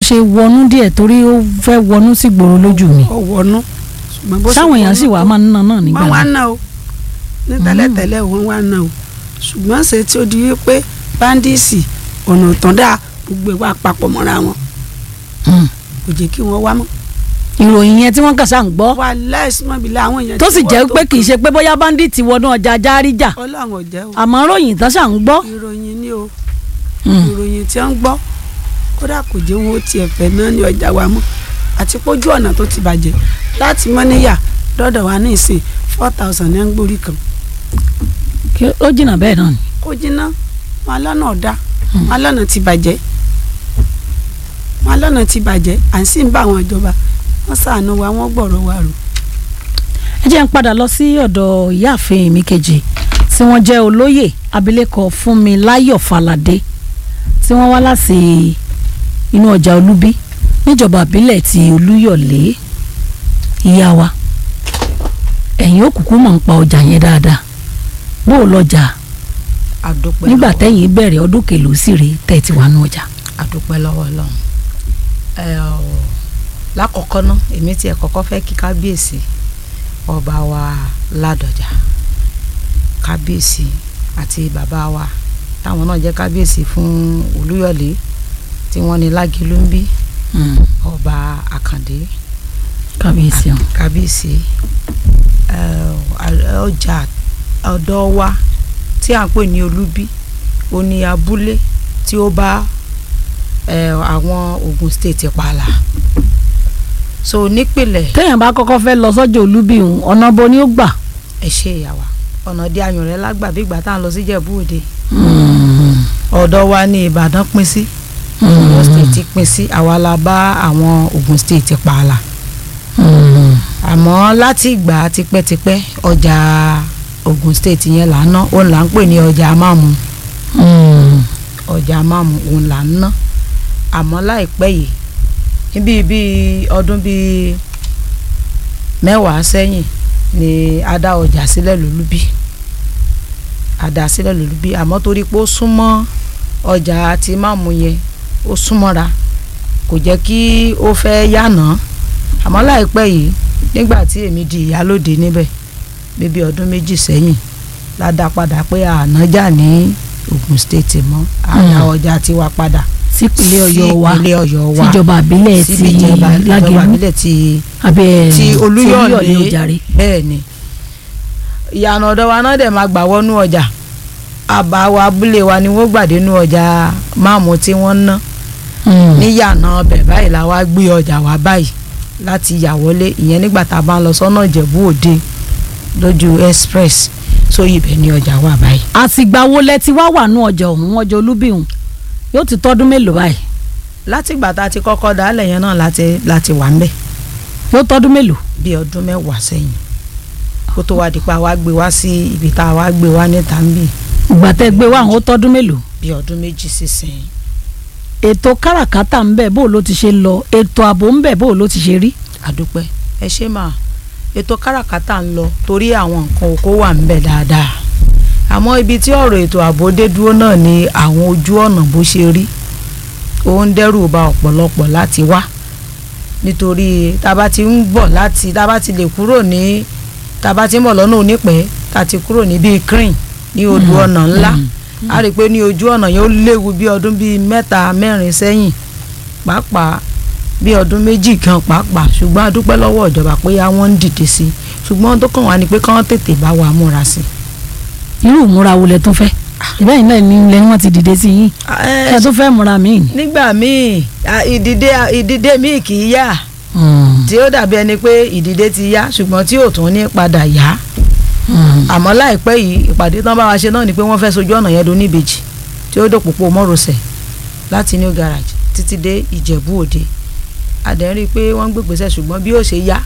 ṣe wọnú díẹ̀ torí ó fẹ́ wọnú sí gbòòrò lójú mi ó wọnú ṣùgbọ́n bó ṣe sáwọn èèyàn wọnú sì wà tó- máa ń ná náà nígbà wọ́n wá náà ná o ní tẹ́lẹ̀tẹ́lẹ̀ wọ́n wá ná o ṣùgbọ́n ṣe tí ó di wípé báńdíìsì ọ̀nà tán dáa gbogbo ìwà papọ̀ mọ́ra wọn Mm. kò jẹ́ kí wọ́n wá mọ́. ìròyìn yẹn tí wọ́n kàn sáà ń gbọ́ wà láìsímọ́bìlà àwọn èèyàn tó tí sì wọ́n jẹ́ tó pé kì í kàn. ṣe pé bóyá báńdíìtì wọnú ọjà járíjà ọlọ́run ò jẹ́ o àmọ́ ròyìn tán sáà ń gbọ́ ìròyìn ni o Mm. ìròyìn tí wọ́n ń gbọ́ kódà kò jẹ́ wọn ó tiẹ̀ fẹ́ náà ní ọjà wa mọ́ àti pójú ọ̀nà tó ti bàjẹ́ láti mọ́níyà dọ́dọ̀ wa ní ìsìn four thousand ní gbórí kan kí ó jìnnà bẹ́ẹ̀ náà ni kó jiná wọn lọ́nà ọ̀dà wọn lọ́nà ti bàjẹ́ wọn lọ́nà ti bàjẹ́ à ń sì ń bá àwọn ìjọba wọn ṣàánú wa wọn gbọ̀rọ̀ wa rò. ẹ jẹ́ ń padà lọ sí ọ̀dọ̀ ìyáàfin mi kejì tí wọ́n jẹ́ olóyè abilékọ Fúnmiláyọ̀ Fálàdé tí wọ́n wá láti inú ọjà Olúbí níjọba ìbílẹ̀ ti Olúyọ̀lé ìyá wa ẹ̀yin ó kúkú mọ̀ ń pa ọjà yẹn dáadáa bó o lọ́jà àdúpẹ́ nígbà lọ́wọ́- tẹ́yìn bẹ̀rẹ̀ ọdún kèlò sí rèé tẹ̀ ti wà nù ọjà. àdúpẹ́ lọ́wọ́ Ọlọ́run ẹ ọ lákọ̀ọ́kọ́ ná èmi tiẹ̀ kọ́kọ́ fẹ́ kí kábíyèsí ọba wa ládọjà kábíyèsí àti bàbá wa táwọn náà jẹ́ kábíyèsí fún Olúyọ̀lé tí wọ́n ní Lágìlú ń bí ọba Àkàndé kábíyèsí ọ̀hún. kábíyèsí ẹ, ọ- ọjà ọ̀dọ̀ wa tí à ń pè ní olúbí ó ní abúlé tí ó bá ẹ, àwọn Ògùn state pààlà so nípìnlẹ̀ téèyàn bá kọ́kọ́ fẹ́ lọ sọ́jà Olúbí ọ̀hún ọ̀nà bo ni ó gbà. ẹ ṣe ìyàwó ọ̀nà dí ayùn rẹ̀ lágbà bí ìgbà tá à ń lọ sí Ìjẹ̀bú Òde ọ̀dọ̀ wa ní Ìbàdàn pín sí Ọ̀yọ́ state pín sí àwa la bá àwọn Ògùn state pààlà àmọ́ láti ìgbà tipẹ́tipẹ́ ọjà Ògùn state yẹn là ń ná òun là ń pè ní ọjà amámu ọjà amámu òun là ń ná àmọ́ láìpẹ́ yìí níbi bíi ọdún bíi mẹ́wàá sẹ́yìn ni a dá ọjà sílẹ̀ lólúbí a dá sílẹ̀ lólúbí àmọ́ torí pé ó súnmọ́ ọjà àti máàmù yẹn ó súnmọ́ra kò jẹ́ kí ó fẹ́ yànà àmọ́ láìpẹ́ yìí nígbà tí èmi di ìyálóde níbẹ̀ bíbí ọdún méjì sẹ́yìn la dá padà pé ànájà ní Ògùn state mọ́ àdá Mm. ọjà tiwa padà sípínlẹ̀ Ọ̀yọ́ wa sí ìpínlẹ̀ Ọ̀yọ́ wa síjọba àbílẹ̀ ti síbi ìjọba ìjọba Lágẹ̀lú ìbílẹ̀ ti àbí ẹ̀ ti Olúyọ̀lé ojàre. bẹ́ẹ̀ ni ìyànà ọ̀dọ̀ wa náà dẹ̀ máa gbà wọnú ọjà àbá wa abúlé wa ni wọ́n gbàdé nú ọjà máàmù tí wọ́n ń ná níyànà ọbẹ̀ báyìí la wá gbé ọjà wa báyìí láti yà wọlé ìyẹn nígbà tá a bá ń lọ sọ́nà Ìjẹ̀bú Òde lójú express so ibẹ̀ ni ọjà wà báyìí. àtìgbà wo lẹ ti wá wà nù ọjà ọ̀hún ọjà Olúbí ọ̀hún yóò ti tọ́dún mélòó báyìí látìgbà tá a ti kọ́kọ́ dálẹ̀ yẹn náà láti láti wà ń bẹ̀ yóò tọ́dún mélòó. bí ọdún mẹ́wàá sẹ́yìn kó tó wá di pa wá gbé wá sí ibi tá a wá gbé wá níta ń bì ìgbà tẹ́ gbé wá àwọn ó tọ́dún mélòó. bí ọdún méjì sísìn ètò káràkátà ń bẹ bó ló ti ṣe lọ ètò ààbò ń bẹ bó ló ti ṣe rí. àdúpẹ́ ẹ ṣe máa ètò káràkátà ń lọ torí àwọn nǹkan oko wà ń bẹ dáadáa àmọ́ ibi tí ọ̀rọ̀ ètò ààbò dé dúró náà ni àwọn ojú ọ̀nà bó ṣe rí ó ń dẹ́rù ba ọ̀pọ̀lọpọ̀ láti wá nítorí tá a bá ti ń bọ̀ láti tá a bá ti lè kúrò ní tá a bá ti ń bọ̀ lọ́nà onípẹ́ tá a ti kúrò ní bíi crane ní odò ọ̀nà ńlá a rí i pé ní ojú ọ̀nà yẹn ó léwu bí ọdún bíi mẹ́ta mẹ́rin sẹ́yìn pàápàá bí ọdún méjì kan pàápàá ṣùgbọ́n a dúpẹ́ lọ́wọ́ ìjọba pé àwọn ń dìde sí i ṣùgbọ́n tó kàn wá ni pé kán tètè bá wa múra sí i. irú ìmúra wo lẹ tún fẹ́ ìbẹ́yìn náà ni lẹ́yìn wọn ti dìde sí yín ẹ tún fẹ́ múra míì ni. nígbà míì à, ìdìde ìdìde míì kì í yá tí ó dàbí ẹni pé ìdìde ti yá ṣùgbọ́n tí ò tún ní padà yá àmọ́ láìpẹ́ yìí ìpàdé tán bá wa ṣe náà ni pé wọ́n fẹ́ sojú ọ̀nà yẹn do níbejì tí ó dòpòpò mọ́rọ̀sẹ̀ láti new garage títí dé ìjẹ̀bú òde àdẹ́rìn pé wọ́n ń gbègbèsè ṣùgbọ́n bí ó ṣe yá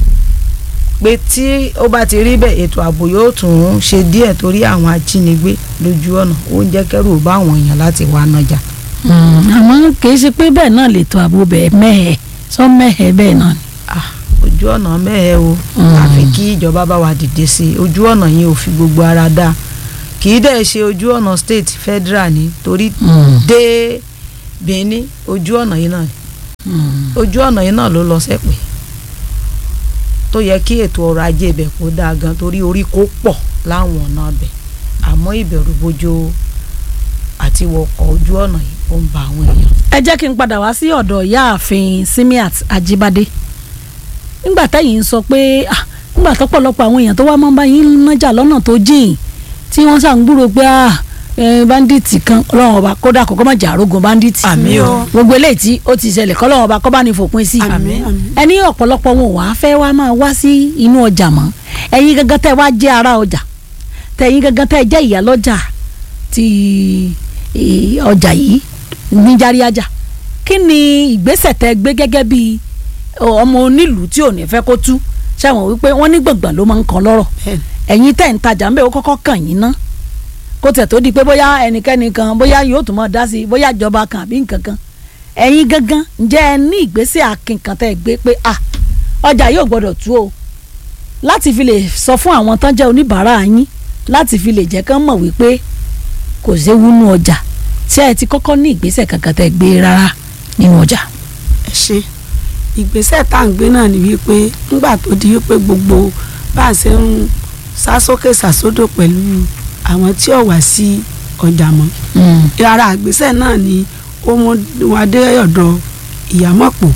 pé tí ó bá ti rí bẹ́ẹ̀ ètò ààbò yóò tún ṣe díẹ̀ torí àwọn ajínigbé lójú ọ̀nà ó ń jẹ́ kẹ́rù bá àwọn èèyàn láti wá nájà. àmọ́ kì í ṣe pé bẹ́ẹ̀ náà lètò ààbò bẹ́ẹ̀ mẹ́hẹ̀ sọ mẹ́hẹ̀ bẹ́ẹ̀ náà ni. Ah, ojú ọ̀nà mẹ́ẹ̀ o Mm. àfi kí ìjọba bá wa dìde sí i ojú ọ̀nà yẹn ò fi gbogbo ara dá kì í dẹ̀ ṣe ojú ọ̀nà state federal ni torí dé Benin ojú ọ̀nà yìí náà ojú ọ̀nà yìí náà ló lọ sẹ́pẹ̀ tó yẹ kí ètò ọrọ̀ ajé ibẹ̀ kó dáa gan torí orí kó pọ̀ láwọn ọ̀nà ibẹ̀ àmọ́ ìbẹ̀rù bojo àti wọkọ̀ ojú ọ̀nà yìí ó ń ba àwọn èèyàn. ẹ jẹ́ kí n padà wá sí ọ̀dọ̀ ìyáàfin Simiat Ajibade nígbà táyì ń sọ pé ah, nígbà tọ́pọ̀lọpọ̀ àwọn èèyàn tó wá máa ń bá yín nájà lọ́nà tó jìn tí wọ́n ṣàǹgbúrò pé ah, eh, báńdíìtì kan ọlọ́run ọba kódà kọ́kọ́ má jà arógun báńdíìtì Àmín o. gbogbo eléyìí tí ó ti ṣẹlẹ̀ kọ́lọ́run ọba kọ́ bá ní fòpin sí Àmín, àmín. ẹni ọ̀pọ̀lọpọ̀ wọn ò wá fẹ́ wá máa wá sí inú ọjà mọ́ ẹ̀yin gangan tẹ́ wá jẹ́ ara ọjà tẹ̀yin gangan tẹ́ jẹ́ ìyálọ́jà ti eh, ọjà yìí ní járíájà kí ni ìgbésẹ̀ tẹ́ gbé gẹ́gẹ́ bí ọmọ onílùú tí ò ní fẹ́ kó tú ṣàwọn wípé wọ́n ní gbọ̀ngbọ̀n ló máa ń kan lọ́rọ̀ bẹ́ẹ̀ ni. ẹ̀yin tẹ̀ ń tajà ń bẹ̀ ó kọ́kọ́ kàn yín ná kó tẹ̀ tó di pé bóyá ẹnikẹ́ni kan bóyá yóò tún mọ̀ dá sí i bóyá ìjọba kan àbí nǹkan kan ẹ̀yin gangan ǹjẹ́ ẹ ní ìgbésẹ̀ akin kan tẹ́ ẹ gbé pé à ọjà yóò gbọ́dọ̀ tú o láti fi lè sọ fún àwọn tán jẹ́ oníbàárà yín láti fi lè jẹ́ kán mọ̀ wípé kò séwu nú ọjà tí ẹ ti kọ́kọ́ ní ìgbésẹ̀ kankan tẹ́ ẹ gbé rárá nínú ọjà. ẹ ṣe ìgbésẹ̀ tá à ń gbé náà ni wípé ńgbà tó di wípé gbogbo bá a ṣe ń sá sókè sàsódò pẹ̀lú àwọn tí ò wá sí ọjà mọ́ ara àgbésẹ̀ náà ni ó mú wa dé ọ̀dọ̀ ìyámọ̀pọ̀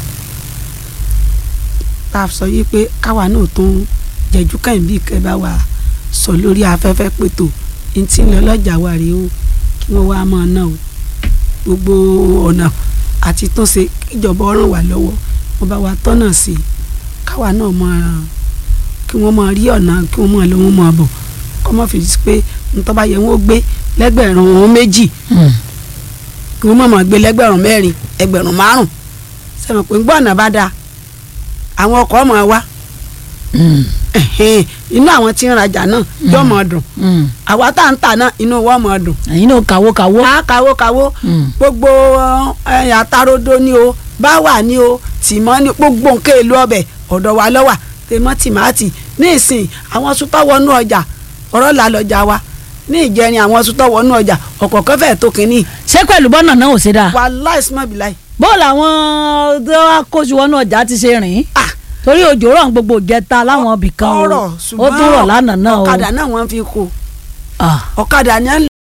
tá a sọ yìí pé káwa náà tún jẹjú kẹ́hìn bíi kẹ́ bá wa sọ lórí afẹ́fẹ́ pètò ní tí ń lọ lọ́jà wa rèé o kí wọ́n wá máa ná o gbogbo ọ̀nà àti tó ṣe kíjọba ràn wá lọ́wọ́ wọ́n bá wa tọ́nà sí i káwa náà máa kí wọ́n máa rí ọ̀nà kí wọ́n máa lọ wọ́n máa bọ̀ kọ́ mọ́ fi pé ntọ́ bá yẹ wọ́n gbé lẹ́gbẹ̀rún wọn méjì kí wọ́n máa máa gbé lẹ́gbẹ̀rún mẹ́rin ẹgbẹ̀rún márùn sẹ́mi pé gbọ́ ọ̀nà bá dáa àwọn ọkọ̀ máa wá ẹ̀hẹ́n, inú àwọn tí ń rajà náà yóò máa dùn àwa tá à ń tà náà inú wọn máa dùn ẹ̀yin náà kàwó kàwó. á kawó kawó gbogbo ẹyìn àtàròdo ni o báwà ni o tìmọ́ ni gbogbo nǹkan èlò ọbẹ̀ ọ̀dọ̀ wa lọ́wà tèmọ́ tìmáàtì ní ìsìn àwọn sutọ́ wọnú ọjà ọ̀rọ̀ là lọ́jà wa ní ìjẹrin àwọn sutọ́ wọnú ọjà ọ̀kọ̀ọ̀kan fẹ́ẹ̀ tó kínní ṣé pẹ̀lú bọ́nà náà ò ṣe dáa. wàláì sùnmọ́ bìláì bó làwọn tó wá kóṣù wọnú ọjà ti ṣe rìn ah torí òjò rọ̀ ń gbogbo ìjẹta láwọn ibì kan o ọ̀rọ̀ ó tún rọ̀ lánàá náà o. ọ̀kadà náà wọ́n fi kó Ah. ọ̀kadà ni à ń